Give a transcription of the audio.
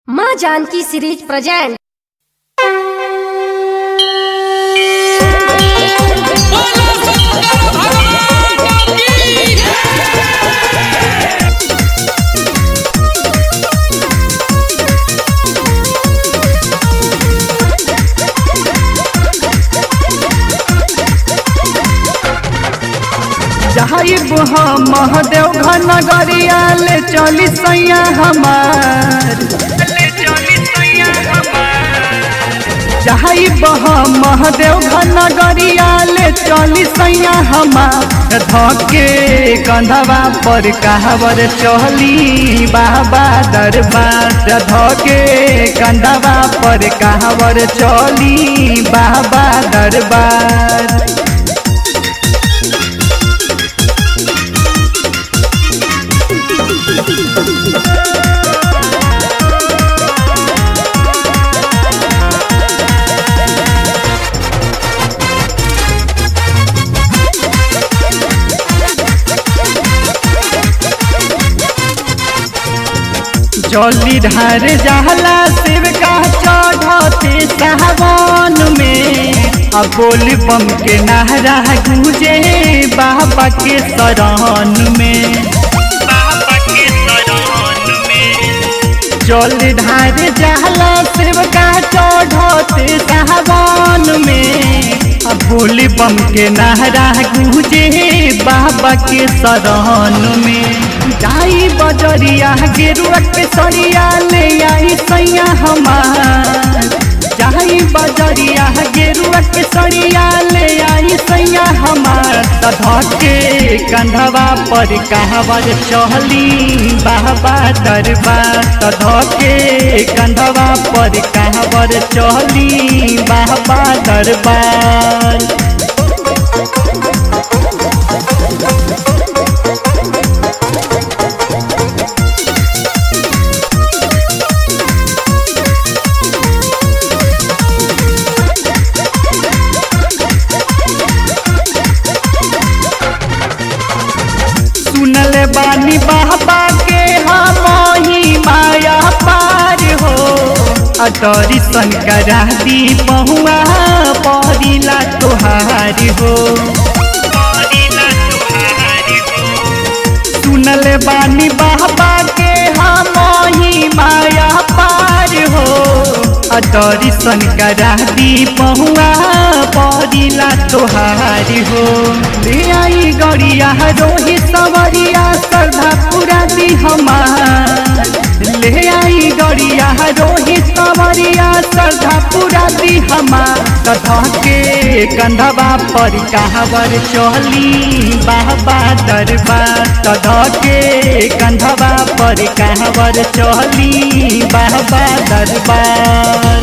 माँ Janaki series present बोलो शंकर भगवान की जाइब हम महादेव घन नगरिया ले चली सैया हमार जाइब हम महादेव घन नगरिया ले चली सैया हमार धके कंधवा पर कहवर चली बाबा दरबार धके कंधवा पर कहवर चली बाबा दरबार जली ढार जहला शिव का चढ़ते सावन में अब बोल बम के नारा गूंजे बाबा के शरण में जल ढार जहला शिव का चढ़ते सावन में अब बोल बम के नारा गूंजे बाबा के शरण में जाई बजरिया गेरुआ के सरिया ले आई सैया हमार जाई बजरिया गेरुआ के सरिया ले आई सैया हमार तधके कंधवा पर कहवर चहली बाबा दरबार तधके कंधवा पर कहवर चहली बाबा दरबार सुनल बानी बाबा के हम ही माया पार हो अतरी सन करा दी बहुआ परिला तोहार हो सुनल बानी बाबा के हम ही माया पार हो अतरी सन करा दी बहुआ परिला तोहार हो ले आई गड़िया रोही सवरिया श्रद्धा पूरा दी हमार ले आई गड़िया रोही सवरिया श्रद्धा पूरा दी हमार कथा के कंधवा पर कहवर चली बाबा दरबार कथा के कंधवा पर कहवर चली बाबा दरबार